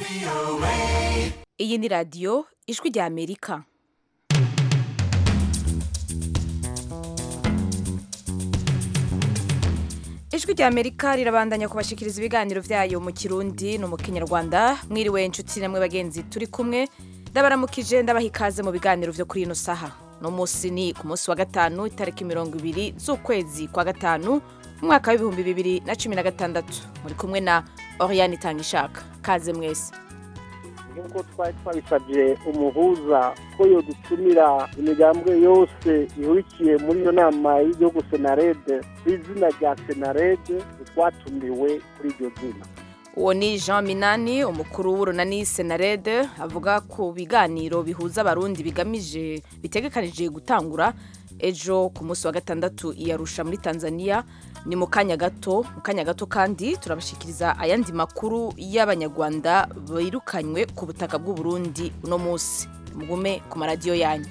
iyi ni radiyo ijwi rya amerika ijwi rya amerika rirabandanya kubashikiriza ibiganiro vyayo mu kirundi no mu kinyarwanda mwiriwe inshuti namwe bagenzi turi kumwe ndabaramukije ndabaha ikaze mu biganiro vyo kuri ino saha no musi ni ku munsi wa gatanu itariki mirongo ibiri z'ukwezi kwa gatanu umwaka w'ibihumbi bibiri na cumi na gatandatu muri kumwe na oriane itangishaka kaze mwese nk'uko twari twabisabye umuhuza ko yodutumira imigambwe yose ihurikiye muri iyo nama y'igihugu senarede ku izina rya senarede twatumiwe kuri iryo zina uwo ni jean minani umukuru w'urunani senarede avuga ku biganiro bihuza abarundi bigamije bitegekanije gutangura ejo ku munsi wa gatandatu iyarusha muri tanzania ni mu kanya gato mu kanya gato kandi turabashikiriza ayandi makuru y'abanyarwanda birukanywe ku butaka bw'uburundi uno munsi mugume ku maradiyo yanyu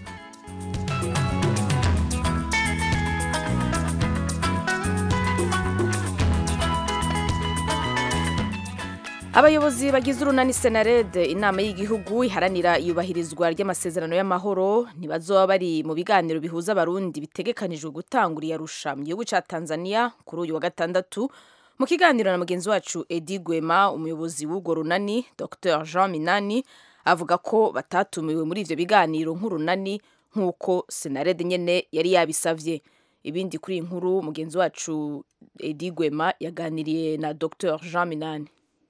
abayobozi bagize urunani senarede inama y'igihugu iharanira iyubahirizwa ry'amasezerano y'amahoro ntibazoba bari mu biganiro bihuza abarundi bitegekanijwe gutangura iyarusha mu gihugu cya tanzania kuri uyu wa gatandatu mu kiganiro na mugenzi wacu edi gwema umuyobozi w'urwo runani dr jean minani avuga ko batatumiwe muri ivyo biganiro nk'urunani nk'uko senarede nyene yari yabisavye ibindi kuri iyi nkuru mugenzi wacu edi gwema yaganiriye na dr jean minani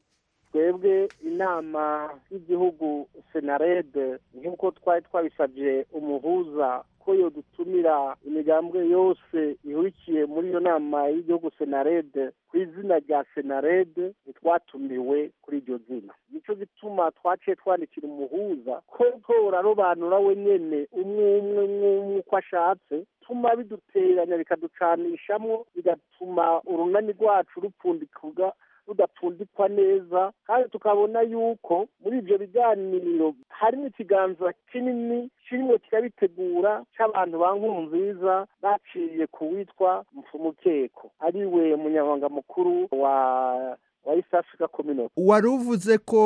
twebwe inama y'igihugu senarede nk'uko twari twabisabye umuhuza ko yodutumira imigambwe yose ihurikiye muri iyo nama y'igihugu senarede ku izina rya senarede ntitwatumiwe kuri iryo zina nicyo gituma twaciye twandikira umuhuza ko torarobanura we nyene umwe umwe umwe uko ashatse tuma biduteranya bikaducanishamwo bigatuma urunani rwacu rupfundikurwa rudapfundikwa neza kandi tukabona yuko muri ibyo biganiro harimo ikiganza kinini kirimo kirabitegura cy'abantu ba nkurunziza baciye ku witwa mfumukeko ariwe munyamabanga mukuru wa wa East Africa Community wari uvuze ko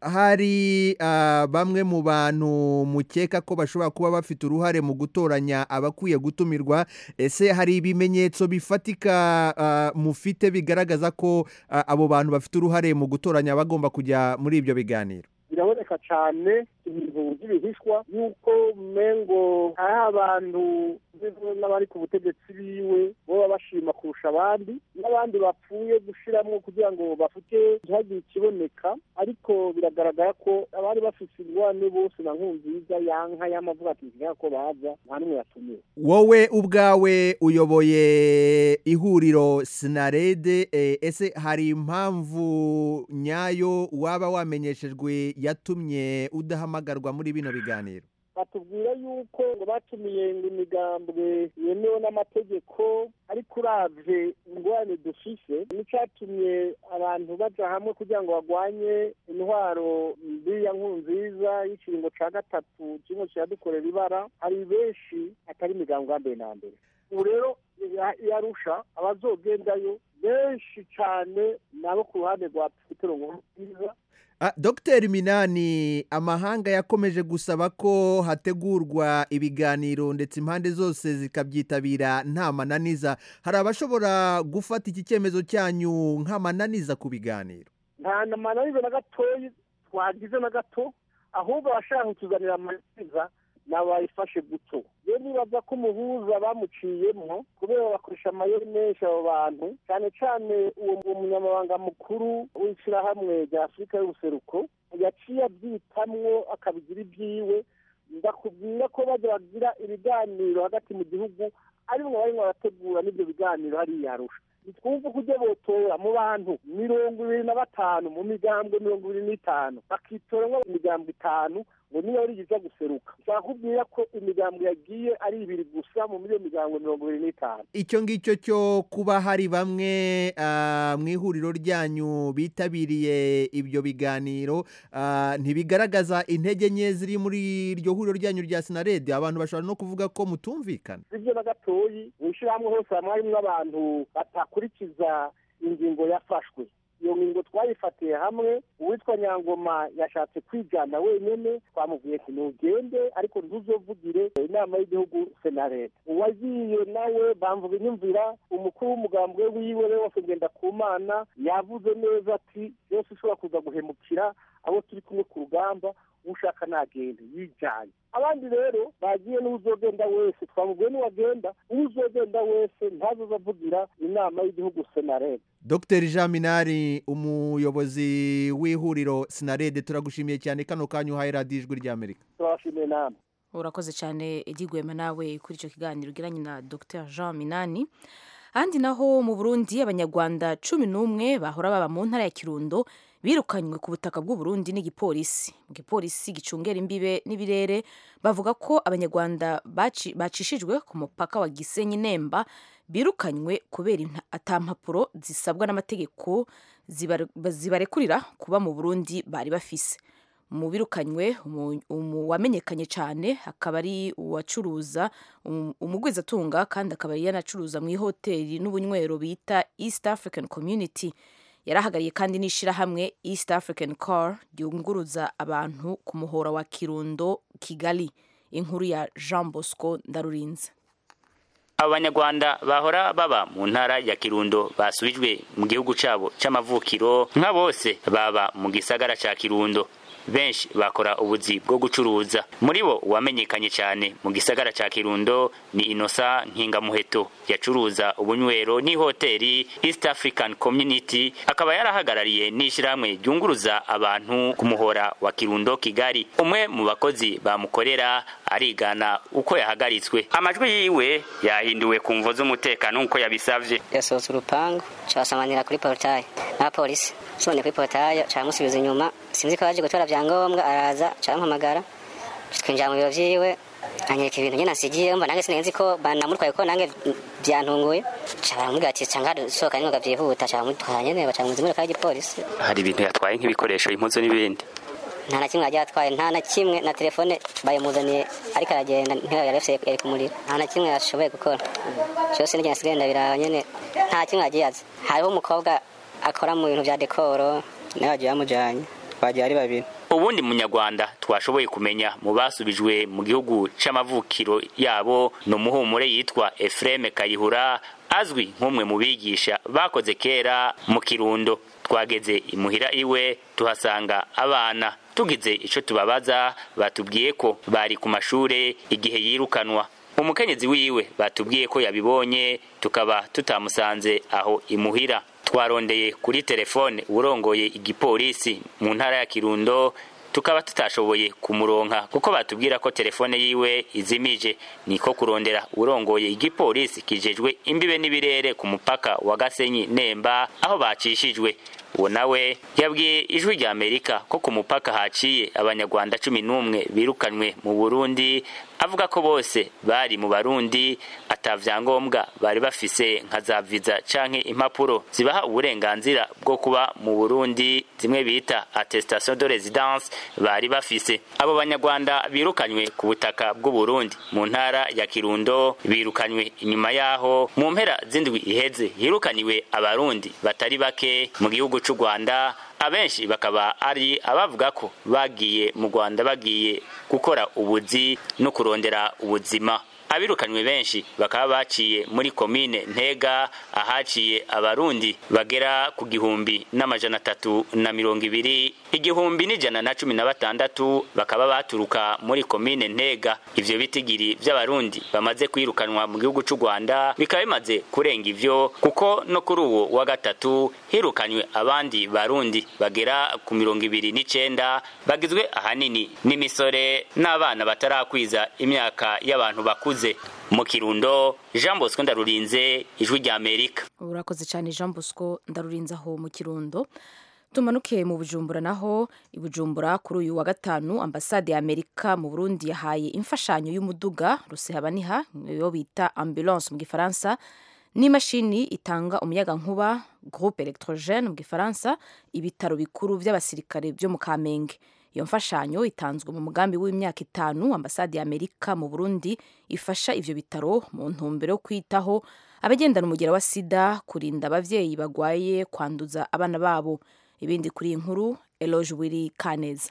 hari uh, bamwe mu bantu mukeka ko bashobora kuba bafite uruhare mu gutoranya abakwiye gutumirwa ese hari ibimenyetso bifatika uh, mufite bigaragaza ko uh, abo bantu bafite uruhare mu gutoranya bagomba kujya muri ibyo biganiro biraboneka cyane ibintu by'ibihishwa yuko mengo hari abantu n'abari ku butegetsi biwe baba bashima kurusha abandi n'abandi bapfuye gushyiramo kugira ngo bafite ntihagire ikiboneka ariko biragaragara ko abari bafite ingwane bose na nkunziza yanka y'amavuga ati ntiga ko baza nta n'umwe yatumiwe wowe ubwawe uyoboye ihuriro sinarede ese hari impamvu nyayo waba wamenyeshejwe yatumye udahamagarwa muri bino biganiro batubwira yuko ngo batumiye ngo imigambwe yemewe n'amategeko ariko uravye ingorane dufise n'icyatumye abantu baja hamwe kugira ngo barwanye intwaro mbi ya nkurunziza y'ikiringo ca gatatu kimwe kiradukorera ibara hari benshi atari imigambwe ya mbere na mbere ubu rero yarusha abazogendayo benshi cane nabo ku ruhande rwa petero nkurunziza Dr minani amahanga yakomeje gusaba ko hategurwa ibiganiro ndetse impande zose zikabyitabira nta mananiza hari abashobora gufata iki cyemezo cyanyu nk'amananiza ku biganiro nta mananiza na gatoya twagize na gato ahubwo abashaka kutuzanira amananiza nabayifashe guto rero nibaza ko umuhuza bamuciyemo kubera bakoresha amayeri menshi abo bantu cyane cyane uwo munyamabanga mukuru w'ishyirahamwe rya afurika y'ubuseruko yaciye abyitamwo akabigira ibyiwe ndakubwira ko bajya bagira ibiganiro hagati mu gihugu arimwo barimo barategura n'ibyo biganiro hariya arusha twumva ko ujya botora mu bantu mirongo ibiri na batanu mu migambwe mirongo ibiri n'itanu bakitoramo imigambwe itanu ngo niyo yari iza guseruka ushaka kubwira ko imigambwe yagiye ari ibiri gusa mu iyo migambwe mirongo ibiri n'itanu icyo ngicyo cyo kuba hari bamwe mu ihuriro ryanyu bitabiriye ibyo biganiro ntibigaragaza intege nke ziri muri iryo huriro ryanyu rya sinarede abantu bashobora no kuvuga ko mutumvikana ibyo na gatoyi mu ishyirahamwe hose hamwe harimo abantu batakurikiza ingingo yafashwe iyo ngingo twayifatiye hamwe uwitwa nyangoma yashatse kwijyana wenyine twamubwiye ati ntugende ariko ntuzovugire inama y'igihugu senareta uwagiye nawe bamvuga inyumvira umukuru w'umugambwe wiwe we wose ngenda ku mana yavuze neza ati byose ushobora kuza guhemukira abo turi kumwe ku rugamba ushaka nagende yijyanye abandi rero bagiye n'uzogenda wese twamubwiye n'uwagenda uzogenda wese ntazoza avugira inama y'igihugu senareta dr jean minari umuyobozi w'ihuriro sinarede turagushimiye cyane kano kanya uhaye radiyo ijwi ry'amerika turabashimiye namwe urakoze cyane igigwema nawe kuri icyo kiganiro ugiranye na dr jean minani ahandi naho mu burundi abanyarwanda cumi n'umwe bahora baba mu ntara ya kirundo birukanywe ku butaka bw'uburundi n'igipolisi mu gipolisi gicungera imbibe n'ibirere bavuga ko abanyarwanda bacishijwe ku mupaka wa gisenyi nemba birukanywe kubera atampapuro zisabwa n'amategeko zibarekurira kuba mu burundi bari bafise mu birukanywe wamenyekanye cyane akaba ari uwacuruza umugwizatunga kandi akaba yanacuruza mu ihoteli n'ubunywero bita east african community yarahagariye kandi n'ishyirahamwe east african car ryunguruza abantu ku muhora wa kirundo kigali inkuru ya jean bosco ndarurinze abanyarwanda bahora baba mu ntara ya kirundo basubijwe mu gihugu cyabo cy'amavukiro nka bose baba mu gisagara cya kirundo benshi bakora ubuzi bwo gucuruza muri bo uwamenyekanye cyane mu gisagara cya kirundo ni inosa nkingamuheto yacuruza ubunywero n'ihoteli east african community akaba yarahagarariye n'ishyirahamwe ryunguruza abantu ku muhora wa kirundo kigali umwe mu bakozi bamukorera arigana uko yahagaritswe amajwi yiwe yahinduwe ku mvo z'umutekano nk'uko yabisabye yasohotse urupangu cabasamanira kuri porutaye n'abapolisi sonye kuri porutaye camusubiza inyuma sinzi ko yaje gutora vyangombwa araza campamagara twinjira mu biro vyiwe anyereka ibintu nyene nasigiye mba nange sinenzi ko banamutwaye ko nange vyantunguye ca baramubwira ati ca ngaha sohoka ningoga vyihuta ca bamutwara nyene baca muzimurika y'igipolisi hari ibintu yatwaye nk'ibikoresho impuzu n'ibindi nta na kimwe yagiye atwaye nta na kimwe na telefone bayimuzaniye ariko aragenda ntiyo yari afise yari kumurira nta na kimwe yashoboye gukora cyose n'igenda asigaye ndabiraba nyene nta kimwe yagiye azi hariho umukobwa akora mu bintu vya dekoro nawe yagiye bamujanye bagiye ari babiri ubundi munyarwanda twashoboye kumenya mu basubijwe mu gihugu c'amavukiro yabo ni umuhumure yitwa Efreme Kayihura azwi nk'umwe mu bigisha bakoze kera mu kirundo twageze imuhira iwe tuhasanga abana tugize ico tubabaza batubwiye ko bari ku mashure igihe yirukanwa umukenyezi wiwe batubwiye ko yabibonye tukaba tutamusanze aho imuhira twarondeye kuri telefone urongoye igipolisi mu ntara ya kirundo tukaba tutashoboye kumuronka kuko batubwira ko telefone yiwe izimije niko kurondera urongoye igipolisi kijejwe imbibe n'ibirere ku mupaka wa gasenyi nemba aho bacishijwe uwo nawe yabwiye ijwi rya amerika ko ku mupaka haciye abanyarwanda cumi n'umwe birukanywe mu burundi avuga ko bose bari mu barundi ata vyangombwa bari bafise nka za viza canke impapuro zibaha uburenganzira bwo kuba mu burundi zimwe bita attestation de residence bari bafise abo banyarwanda birukanywe ku butaka bw'uburundi mu ntara ya kirundo birukanywe inyuma yaho mu mpera z'indwi iheze hirukaniwe abarundi batari bake mu gihugu c'u rwanda abenshi bakaba ari abavuga ko bagiye mu rwanda bagiye gukora ubuzi no kurondera ubuzima abirukanywe benshi bakaba baciye muri komine ntega ahaciye abarundi bagera ku gihumbi n'amajana atatu na mirongo ibiri igihumbi n'ijana na cumi na batandatu bakaba baturuka muri komine ntega ivyo bitigiri vy'abarundi bamaze kwirukanwa mu gihugu c'u rwanda bikaba bimaze kurenga ivyo kuko no kuri uwo wa gatatu hirukanywe abandi barundi bagera ku mirongo ibiri n'icenda bagizwe ahanini n'imisore n'abana batarakwiza imyaka y'abantu bakuze mu kirundo jean bosco ndarurinze ijwi rya amerika urakoze cyane jean bosco ndarurinze aho mu kirundo tumanuke mu bujumbura naho i bujumbura kuri uyu wa gatanu ambasade ya amerika mu burundi yahaye imfashanyo y'umuduga rusehabaniha yo bita ambulance mu gifaransa n'imashini itanga umuyaga nkuba groupe electrogene mu gifaransa ibitaro bikuru by'abasirikare byo mu kamenge iyo mfashanyo itanzwe mu mugambi w'imyaka itanu ambasade ya amerika mu burundi ifasha ivyo bitaro mu ntumbero yo kwitaho abagendana umugera wa sida kurinda abavyeyi bagwaye kwanduza abana babo ibindi kuri iyi nkuru eloge wiri kaneza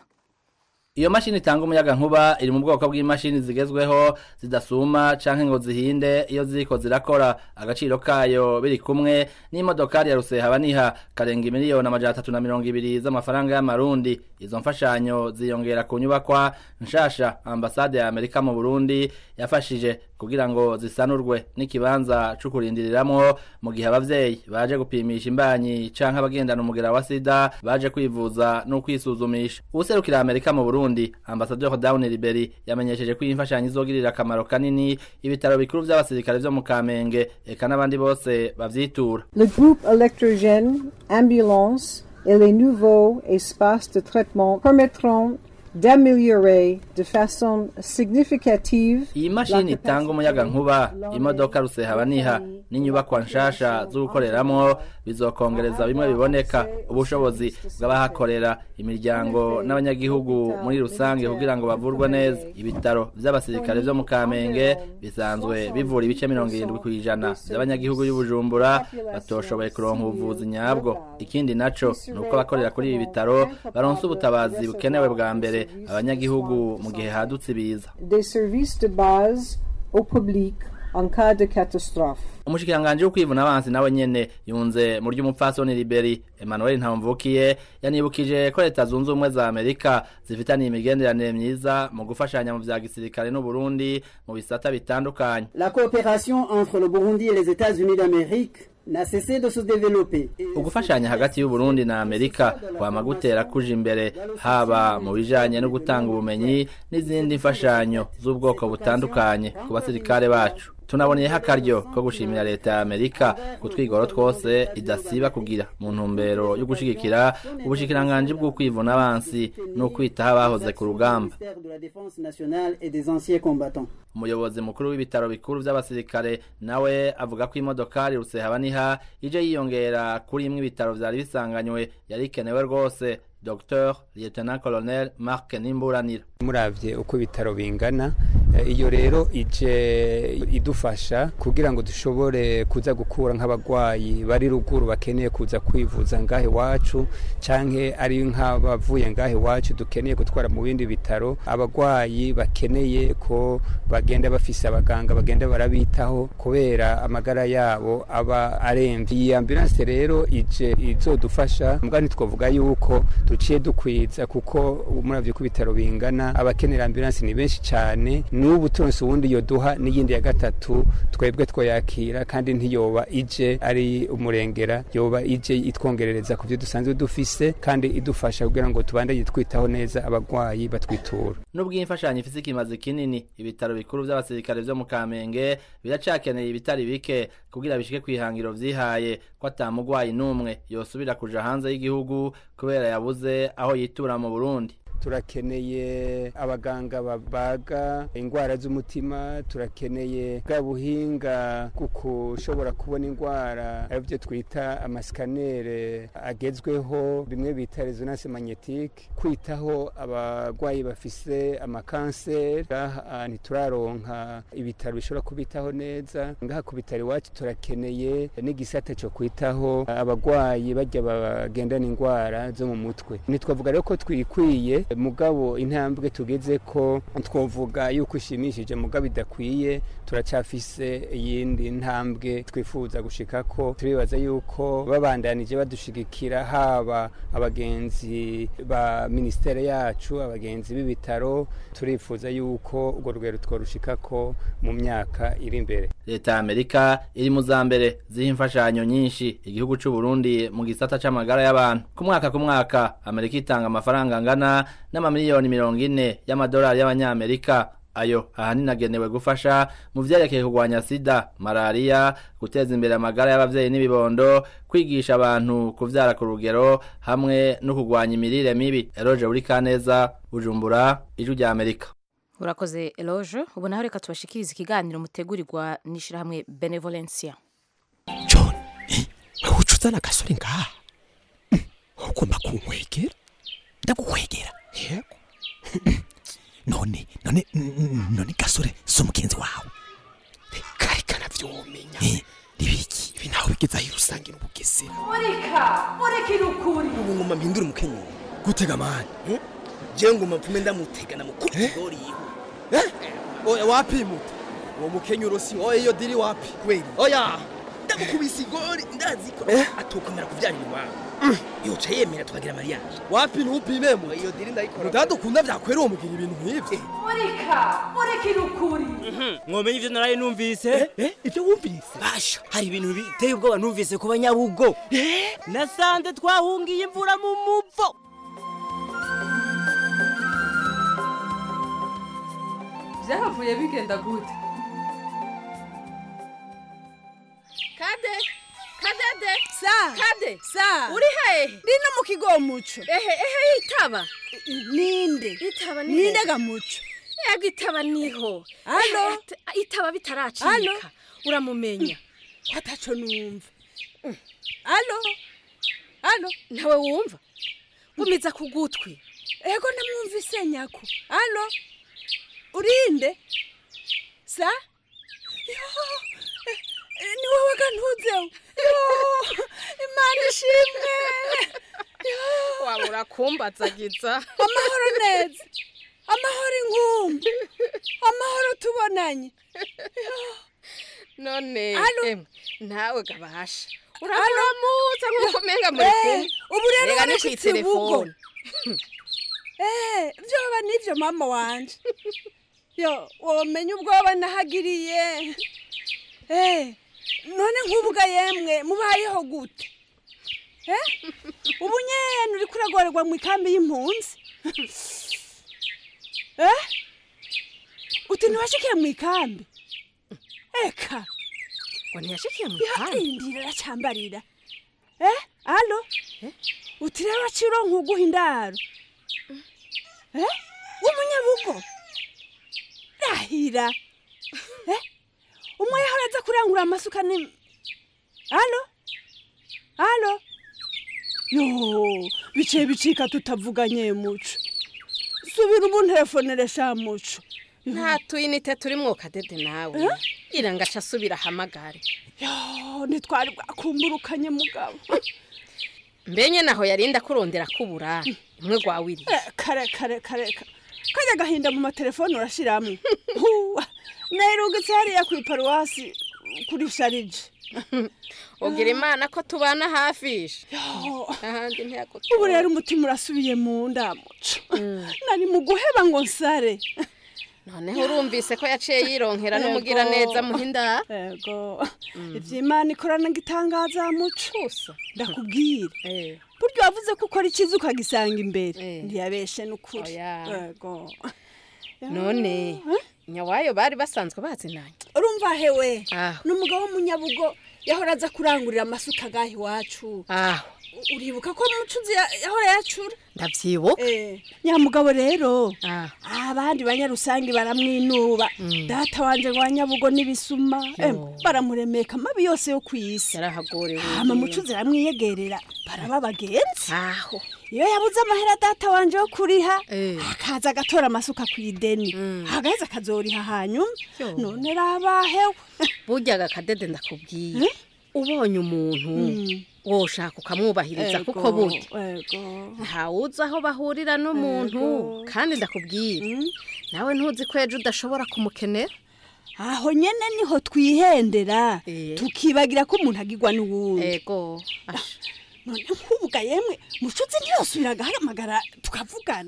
iyo mashini itanga umuyaga nkuba iri mu bwoko bw'imashini zigezweho zidasuma canke ngo zihinde iyo ziriko zirakora agaciro kayo biri kumwe n'imodokari ya rusehabaniha karenga miliyoni amajana atatu na mirongo ibiri z'amafaranga y'amarundi izo mfashanyo ziyongera ku nyubakwa nshasha ambasade ya amerika mu burundi yafashije kugira ngo zisanurwe n'ikibanza co kurindiriramwo mu gihe abavyeyi baje gupimisha imbanyi canke abagendana umugera wa sida baje kwivuza no kwisuzumisha uwuserukira amerika mu burundi ambasaderi Down Liberi yamenyesheje ko iyi mfashanyo izogirira akamaro kanini ibitaro bikuru vy'abasirikare vyo mu Kamenge eka n'abandi bose bavyitura Le groupe électrogène, ambulance et les nouveaux espaces de traitement permettront d'améliorer de façon significative iyi mashini itanga umuyaga nkuba imodoka rusehabaniha n'inyubakwa nshasha zo gukoreramwo bizokongereza bimwe biboneka ubushobozi bw'abahakorera imiryango n'abanyagihugu muri rusange kugira ngo bavurwe neza ibitaro vy'abasirikare vyo mu kamenge bisanzwe bivura ibice mirongo irindwi kw'ijana vy'abanyagihugu y'ubujumbura batoshoboye kuronka ubuvuzi nyabwo ikindi naco ni uko abakorera kuri ibi bitaro baronse ubutabazi bukenewe bwa mbere abanyagihugu mu gihe hadutse ibiza des services de base au public en cas de catastrophe. umushikiranganji w'ukwivuna abansi nawe nyene yunze mu ry'umupfasoni liberi emmanuel ntamvukiye yanibukije ko leta zunze ubumwe za amerika zifitaniye imigenderanire myiza mu gufashanya mu vya gisirikare n'uburundi mu bisata bitandukanye La coopération entre le Burundi et les États-Unis d'Amérique n'a cessé de se développer. ugufashanya hagati y'uburundi na amerika kwama gutera kuja imbere haba mu bijanye no gutanga ubumenyi n'izindi mfashanyo z'ubwoko butandukanye ku basirikare bacu tunaboneyeho akaryo ko gushimira leta ya amerika ku twigoro twose idasiba kugira mu ntumbero yo gushigikira ubushikiranganji bw'ukwivuna abansi n'ukwitaho abahoze ku rugamba Ministère de la Défense nationale et des anciens combattants. umuyobozi mukuru w'ibitaro bikuru vy'abasirikare nawe avuga ko imodokari rusehabaniha ije yiyongera kuri imwe ibitaro vyari bisanganywe yari ikenewe rwose dr lieutenant colonel mark nimburanira muravye uko ibitaro bingana eh, iyo rero ije idufasha kugira ngo dushobore kuza gukura nk'abagwayi bari ruguru bakeneye kuza kwivuza ngahe iwacu canke ari nk'abavuye ngahe iwacu dukeneye gutwara mu bindi bitaro abagwayi bakeneye ko bagenda bafise abaganga bagenda barabitaho kubera amagara yabo aba aremvye iyi ambulance rero ije izodufasha mbwa ntitwovuga yuko duciye dukwiza kuko muravye ko ibitaro bingana abakenera ambulance ni benshi cyane n'ubu turonse uwundi yoduha n'iyindi ya gatatu twebwe twoyakira kandi ntiyoba ije ari umurengera yoba ije itwongerereza ku byo dusanzwe dufise kandi idufasha kugira ngo tubandanye twitaho neza abagwayi batwitura nubwo iyi mfashanyo ifise ikimazi kinini ibitaro bikuru vy'abasirikare vyo mu kamenge biracakeneye ibitari bike kugira bishike kwihangiro vyihaye ko ata mugwayi n'umwe yosubira kuja hanze y'igihugu kubera yabuze aho yitura mu burundi turakeneye abaganga babaga indwara z'umutima turakeneye bwa buhinga bwo kushobora kubona indwara aribyo twita amasikanere agezweho bimwe bita resonance magnetique kwitaho abagwayi bafise amakanseri ngaha ntituraronka ibitaro bishobora kubitaho neza ngaha ku bitaro iwacu turakeneye n'igisata cyo kwitaho abagwayi bajya bagendana indwara zo mu mutwe ntitwavuga rero ko twikwiye mugabo intambwe tugeze ko twovuga yuko ishimishije mugabo idakwiye turacafise iyindi ntambwe twifuza gushika ko turibaza yuko babandanije badushigikira haba abagenzi ba ministere yacu abagenzi b'ibitaro turifuza yuko urwo rugero tworushika ko mu myaka iri imbere leta ya amerika iri mu za mbere ziha imfashanyo nyinshi igihugu c'u Burundi mu gisata c'amagara y'abantu ku mwaka ku mwaka amerika itanga amafaranga angana n'amamiliyoni mirongo ine y'amadolari y'abanyamerika ayo ahanini agenewe gufasha mu vyerekeye kurwanya sida malariya guteza imbere amagara y'abavyeyi n'ibibondo kwigisha abantu kuvyara ku rugero hamwe no kurwanya imirire mibi eroje uri kaneza bujumbura ijwi rya amerika urakoze eloge ubu naho reka tubashikirize ikiganiro mutegurirwa n'ishyirahamwe benevolencia john wowe uca uzana agasore ngaha ugomba kunkwegera ndagukwegera yego none none none gasore si umugenzi wawe kari kanavyomenya gutega mani je ngoma mpfume ndamutega namukubita igori yiwe oya wapi muta uwo mukenyuro si oya iyo diri wapi kweli oya ndamukubise igori ndazi ko atokomera kuvyarira iwabo yoca yemera tukagira mariage wapi ntupime mu iyo diri ndayikora mudadukunda vyakwera uwo mugira ibintu nk'ivyo murika murikira ukuri mwomenye ivyo naraye numvise ivyo wumvise basha hari ibintu biteye ubwoba numvise ku banyabugo nasanze twahungiye imvura mu muvo byahavuye bigenda gute kade kadede sa kade sa uri hehe ndino mu kigo muco ehe ehe itaba ninde itaba ni ninde ga muco yego itaba niho Halo? Ehe, it- itaba bitaracika uramumenya ataco numva alo alo ntawe wumva gumiza ku gutwi ego namwumvise nyako alo urinde sa Yo, eh, eh, ni wowe gantuzeho Yo, imana ishimwe Yo. waba urakumbazagiza amahoro neza amahoro ingumbi amahoro tubonanye none Halo? emwe nawe gabasha uramuramutsa nk'uko umenga muri Eh, kumwe ubu rero Rega ni warashitse kw'iterefone. ubugo. Eh, vyoba nivyo mama wanje yo womenya ubwoba nahagiriye Eh, none nk'ubuga yemwe mubayeho gute Eh, ubu nyene uriko uragorerwa mu ikambi y'impunzi Eh, uti ntiwashikiye mu ikambi eka ngo ntiyashikiye mu ikambi indira aracambarira Eh, alo uti rero waciye uronka uguha indaro Eh, w'umunyabugo rahira Eh, umwe yahora aza kurangura amasuka ni alo alo yo biciye bicika tutavuganye muco subira umunterefonere sha muco nta tuyinite turimwo kadede nawe Eh? gira ngo aca asubira ahamagare yo ntitwari bwakumburukanye mugabo mbenye naho yarinda kurondera kubura imwe gwawiri Eh, kare kare kare ka- kajya gahinda mu matelefone urashiramwo Huwa, nayirungitse hariya ku iparuwasi kuri sharije ugira imana ko tubana hafisha ahandi ntiyagutura ubu rero umutima urasubiye mu ndamuco nari mu guheba ngo nsare noneho urumvise ko yaciye yironkera n'umugira neza muhinda ego ivy'imana ikorana gitangaza muco ndakubwira buryo wavuze ko ukora ikiza ukagisanga imbere ntiyabeshe n'ukuri Oya. ego none nyawayo bari basanzwe bazinanye urumva hewe aho n'umugabo w'umunyabugo yahora aza kurangurira amasuka agaha iwacu aho uribuka ko mucuzi ya- yahora yacura ndavyibuka nyamugabo rero abandi banyarusangi baramwinuba data wanje ngo wanyabugo n'ibisuma Em, baramuremeka amabi yose yo kw'isi yarahagorewe hama mucuzi aramwiyegerera baraba abagenzi aho iyo yabuze amahera data wanje yo kuriha akaza agatora amasuka ku ideni hagaheza akazoriha hanyuma none rabahewe burya agakadede ndakubwiye ubonye umuntu woshaka ukamwubahiriza Ego, kuko burya ego ntawuzi aho bahurira n'umuntu kandi ndakubwira nawe ntuzi ko ejo udashobora kumukenera aho nyene niho twihendera tukibagira ko umuntu agirwa n'uwundi ego none nk'ubuga yemwe mucuzi ntiyosubira agahamagara tukavugana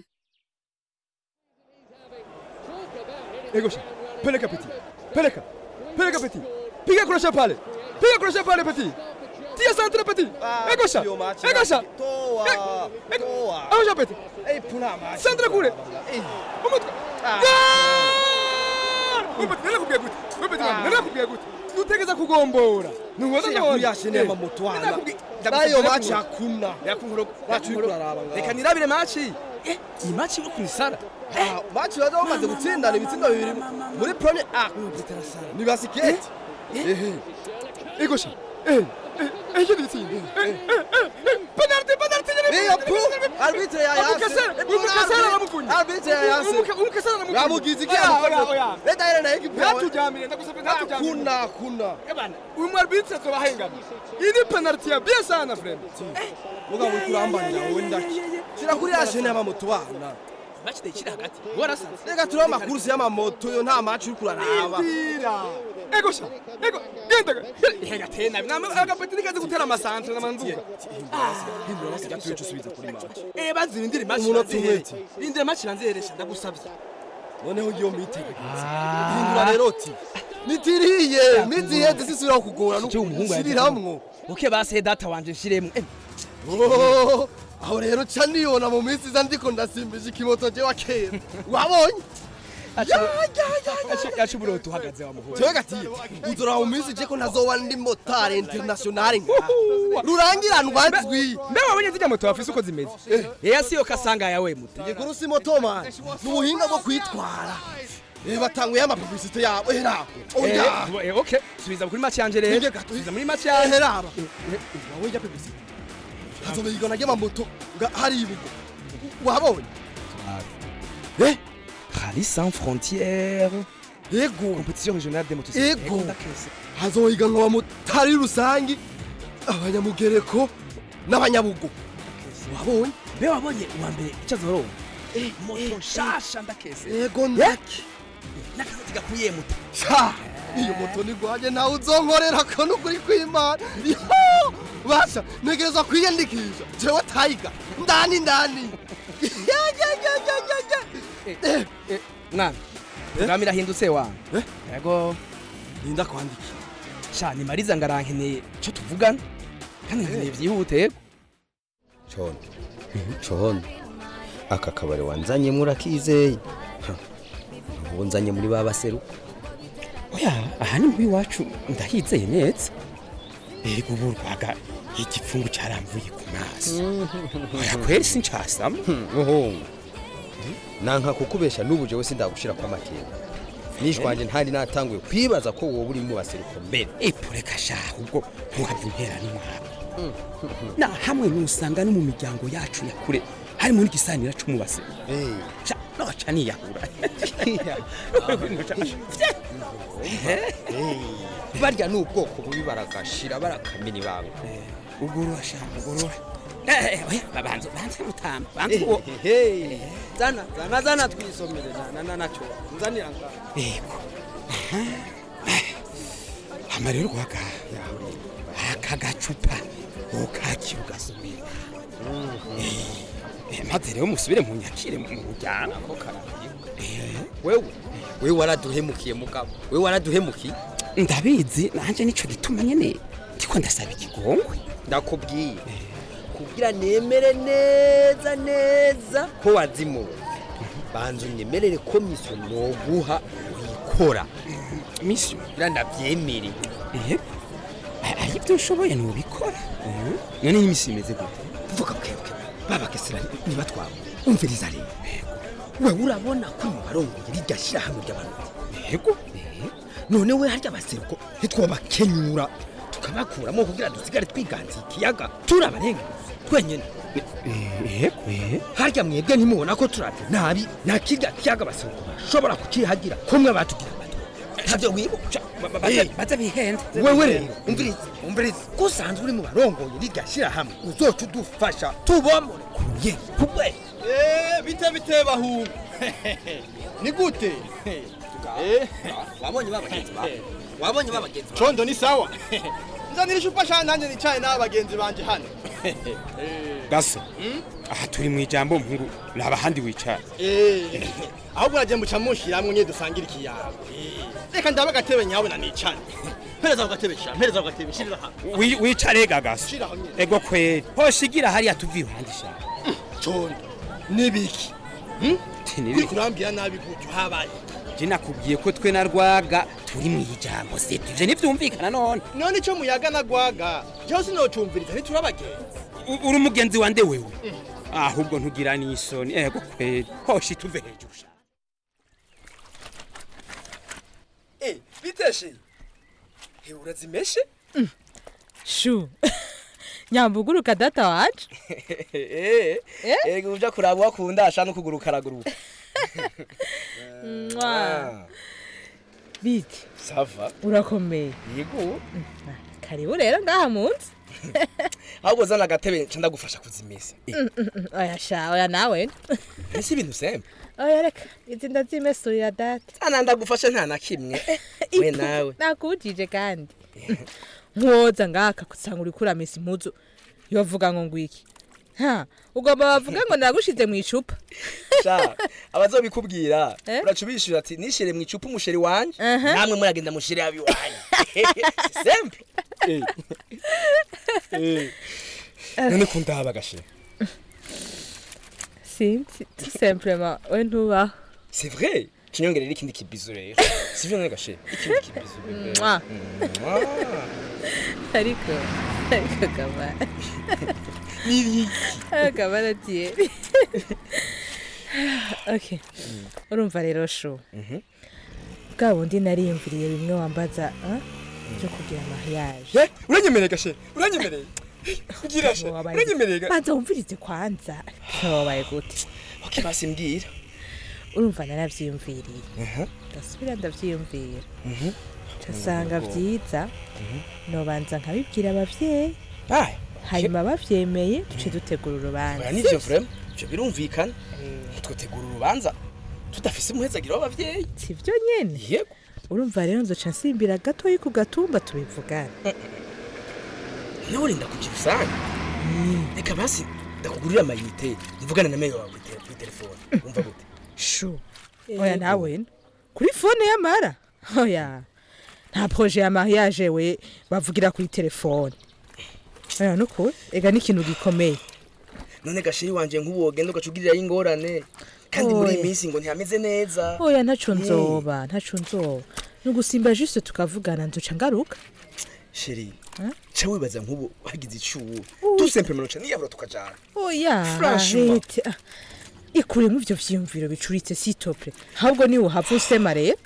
Egosha, peleka petit. Peleka. Peleka petit. Piga crochet pale. Piga crochet pale petit. Tia centre petit. Egosha. Egosha. toa toa Egosha petit. ei puna macho Centre kule. Umutwe. Umutwe nela kupia guti. Umutwe nela kupia guti. Nutegeza kugombora. Nuwaza Sira kuri ya shene ya mamutwana. Nayo machi hakuna. Yakunkoro. Machi uri kuraraba ngaho. Reka nirabire machi. Eh, iyi machi uri kunisara. Ah, machi baza bamaze gutsindana ibitsindo bibiri muri premier A. Ni basiketi. Ehe. Egosha. Eh. Eh, eh, yindi bitsinda. Eh, eh, eh, penalty, penalty. Iyo pu, arbitre ya yase. Umukase, umukase umukasana aramuvunya umukasana aramuvunya Yamugize iki Oya, yamukoze? oya, oya. Leta yera nayo ikipewe. Ntatujamire, ndagusabye ntatujamire. Hakuna, hakuna. Ebana, uyu mwarbitse tubahengana iyi ni penalty ya bien sana frere mugabo uri kurambanira wowe ndaki shira kuri ya shene y'amamoto bana match ndayishira hagati warasaze reka turiho amakurusi y'amamoto yo nta maci uri kuraraba Indira. ego sha ego genda henga tena namwe agapeti nikaze gutera amasantre namanzuka hindura basi gato yo usubiza kuri maci eh bazira indiri match Umunota umwe. indira match ranzeresha ndagusabye noneho iyo mitege hindura rero ti nitiriye mizi yeze sisubira kugora nushiriramwo uke base data wanje nshiremwe Oh, aho rero ca niyona mu minsi iza ndiko ndasimbije ikimoto jewe kera wabonye yacu buroto uhagaze wa muhungu jewe gatiye uzora mu minsi je ko ntazoba ndi motari internationale ngaha rurangiranwa nzwi mbe wabonye zijya moto wafise uko zimeze yeya siyo kasanga yawe muto igikuru si moto man ni ubuhinga bwo kwitwara Eh, batanguye amapublicite yabo era oya Eh, eh, okay subiza kuri match yanje rero subiza muri match yanje heraba wawe ya publicite hazobe igona ry'amamoto nga hari ibugo wabonye eh Rallye sans frontières Ego compétition régionale des motocyclettes ego hazohiganwa abamotari rusangi abanyamugereko n'abanyabugo wabonye mbe wabonye uwa mbere icyo azoronka moto nshasha ndakese ego ndaki n'akazi gakuye muto sha iyo moto ni gwaje nawe uzonkorera ko nukuri kw'imana Yo! basha ntegerezwa kwiyandikisha jewe tayiga ndani ndani Ya, ya, ya, ya, ya, ya. Eh, mwana programme irahindutse wangu yego ninda kwandiki sha nimariza ngarankeneye cyo tuvugana kandi nkeneye byihute yego condo condo aka kabari wanzanyemo urakizeye ubu nzanye muri ba baseruka oya aha ni muri iwacu ndahizeye neza ego ubu rwaga igipfungu cyaramvuye ku maso oya kweri sincasamo muhungu nanka kukubesha n'ubu jewe sindagushira kwa makenga nishwanje ntari natanguye kwibaza ko wowe uri mu baseruko mbere ipureka shaha ubwo ntiwava intera n'umwaka na hamwe nusanga no mu miryango yacu ya kure harimo n'igisanira c'umubase Sha, noca niyahura barya ni ubwoko bubi baragashira barakamena ibanga ugorora sha ugorora oya babanza banza mutamba banza uwo zana zana zana twisomere zana na naco nzanira nga yego hama rero rwaga aka gacupa ukakira ugasomera Eh, maze rero musubire mu nyakire mu muryango ko karabiye wewe wewe waraduhemukiye mugabo wewe waraduhemukiye ndabizi nanje nico gituma nyene ndiko ndasaba ikigongwe ndakubwiye kugira nemere neza neza ko wazimuwe banza unyemerere ko misiyo noguha uyikora misiyo kugira ndabyemere ari ibyo ushoboye ntubikora none n'imisi imeze gute vuga bwebwe babakesera nibatwabo umviriza rero wewe urabona ko mu barongoye rirya shyirahamwe ry'abantu yego none we harya abaseruko ntitwobakenyura tukabakuramo kugira dusigare twiganziye ikiyaga turabarenga twenyene yego harya mwebwe ntimubona ko turavye nabi nta kirya kiyaga abaseruko bashobora kukihagira kumwe batugira bato ntavyo wibuka baza bihenda wewe rero umviriza umviriza ko usanzwe uri mu barongoye rirya shyirahamwe uzoca udufasha tubomore kuye kubwe bite bite bahungu ni gute wabonye babagenzi bawe wabonye babagenzi bawe condo ni sawa nzanira icupa sha nanjye nicaye n'abagenzi banje hano gaso aha turi mu ijambo mpungu raba ahandi wicara Eh, ahubwo uragenda muca mushiramwe nyine dusangira ikiyago reka ndabe agatebe nyawe na nicane mpereza ako gatebe sha mpereza ako gatebe shirira hano Wi- wicare ga gaso shira hamwe ego kweri hoshigira hariya tuvi iruhande sha condo nibiki uri kurambwira nabi gutyo habaye je nakubwiye ko twe na rwaga turi mu ijambo se tuje ntivyumvikana none none ico muyaga na gwaga jewe sinocumviriza ntituri abagenzi U- uri umugenzi wande wewe ahubwo ntugira n'isoni ego kweri hoshi tuve hejuru sha Eh, biteshe hewe urazimeshe shu nyambuguruka data wacu Eh, ego uja kuraba wakunda asha no kuguruka araguruka Mwa. biti sava urakomeye yego karibu rero ngaha munsi ahubwo zana agatebe nca ndagufasha kuzimisa Mm, mm, mm, oya sha oya nawe ese ibintu sembe oya reka izi ndazimesurira data ana ndagufashe nta na kimwe we nawe nakujije kandi nkuwoza ngaka kusanga uri kuramisa impuzu yovuga ngo ngwiki ha ugomba bavuga ngo nagushize mu icupa sha abazobikubwira Eh? uraca ubishura ati nishire mu icupa umusheri wanje namwe muragenda mushire abi wanje sembe none kundaba gashe sinzi tout simplement we ntubaho c'est vrai kinyongerera ikindi kibizo rero sivyo none gashe ikindi kibizo bebe Mwah. Mwah. ariko ariko kamara kamara tiye okay urumva rero shu bwa bundi nariyumviriye bimwe wambaza ah, byo kugira mariage uranyemereye gashe uranyemereye ngira sha uranyemereye ga- banza wumvirize kwanza wabaye gute okay basi mbwira urumva naravyiyumviriye Aha. ndasubira ndavyiyumvira Mhm. casanga Ubwo. vyiza nobanza nkabibwira abavyeyi Ah, hanyuma bavyemeye duce dutegura urubanza oya nivyo vrema ivyo birumvikana twotegura urubanza tudafise umuhezagiro w'abavyeyi sivyo nyene yego urumva rero nzoca nsimbira gatoyi ku gatumba tubivugana nawe urinda kugira usange reka basi ndakugurira amayinite mvugana na meyo wawe kuri te- kuri telefone wumva gute shu oya nawe kuri fone y'amara oya nta proje ya mariage we bavugira kuri telefone oya nukuri ega ni ikintu gikomeye none gashiri wanje nk'ubu wogenda ugaca ugirirayo ingorane kandi muri iyi Oya. minsi ngo ntihameze neza oya ntaco Eh. nzoba ntaco nzoba ni ugusimba juste tukavugana nzoca ngaruka sheri ca wibaza nk'ubu hagize icuwu dusempemeno ca niyabura tukajana oya Franchement. arete ah, ikuremo ivyo vyiyumviro bicuritse sitople ahubwo niwe uhava usema rero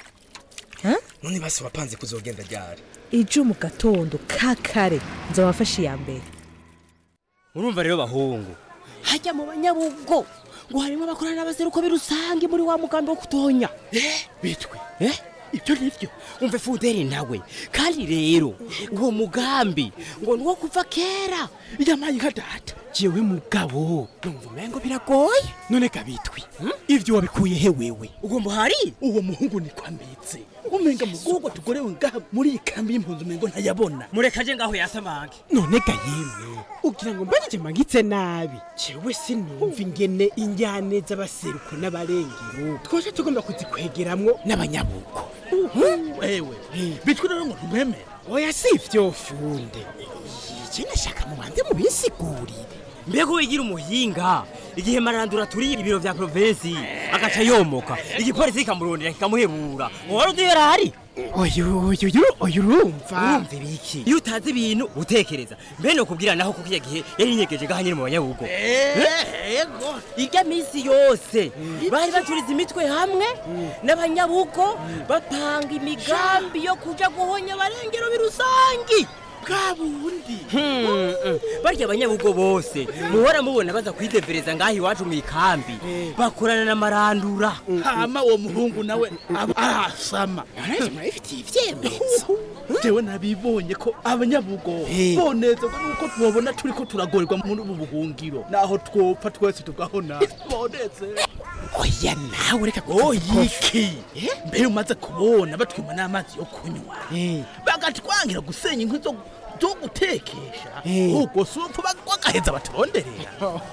none basi wapanze kuzogenda ryari ejo mu gatondo ka kare nzobafasha iya mbere urumva rero bahungu hajya mu banyabugo ngo harimo abakorana n'abaseruko birusange muri wa mugambi wo kutonya bitwe eh ibyo nivyo umve fuderi nawe kandi rero uwo mugambi ngo ni uwo kuva kera yamaye nka data jewe mugabo numva umengo biragoye none kabitwi ivyo wabikuye he wewe ugomba hari uwo muhungu ni kwambitse umenga mugogo tugorewe ngaha muri iyi kambi y'impunzi umengo ntayabona murekaje ngaho yasamage none ga yemwe ugira ngo mbagije mangitse nabi jewe sinumva ingene injyane z'abaseruko n'abarengero twaje tugomba kuzikwegeramwo n'abanyabugo wewe bitwe rero ngo ntumwemere oya si ivyo funde iki nashaka mubanze mubisigurire mbega wigira umuhinga igihe marandura turiye ibiro vya provinsi agaca yomoka igipolisi kikamurondera kikamuhebura wari uzi yari ahari oyu oyu oyu oyu urumva urumva ibiki iyo utazi ibintu utekereza mbe nokubwira naho kuko iya gihe yari inyegeje ngaha nyine mu banyabugo ego irya minsi yose bari bacuriza imitwe hamwe n'abanyabugo bapanga imigambi yo kuja guhonya abarengero birusangi bwa bundi barya abanyabugo bose muhora mubona baza kwidevereza ngaho iwacu mu ikambi bakorana na marandura hama uwo muhungu nawe aba arasama araje murabifitiye ivyemezo jewe nabibonye ko abanyabugo bonezerwa nuko tubabona turiko turagorerwa muri ubu buhungiro naho twopfa twese tugahona boneze oya nawe reka oyiki mbere umaze kubona batwima n'amazi yo kunywa bagatwangira gusenya inkwi zo zo gutekesha ubwo si upfa bagaheza baturonderera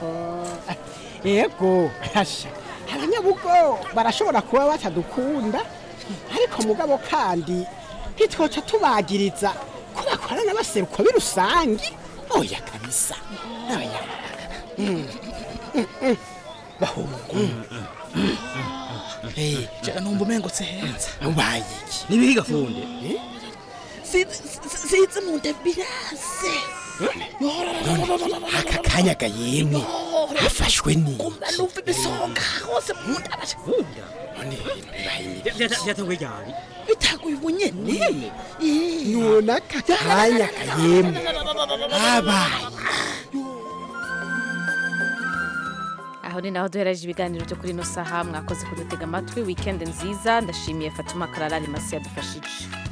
yego hasha abanyabugo barashobora kuba batadukunda ariko mugabo kandi ntitwoca tubagiriza ko bakorana n'abaseruko b'irusangi oya kabisa oya bahungu jega numva umengo seheza ubaye iki nibihiga funde size mu nda birase aka kanya gayemwe hafashwe ni numva ibisonga hose mu nda basunda byatangwe ryari bitaguye ubunyene none aka kanya gayemwe habaye aho ni naho duhereje ibiganiro byo kuri ino saha mwakoze kudutega amatwi wikendi nziza ndashimiye fatuma kararari masi yadufashije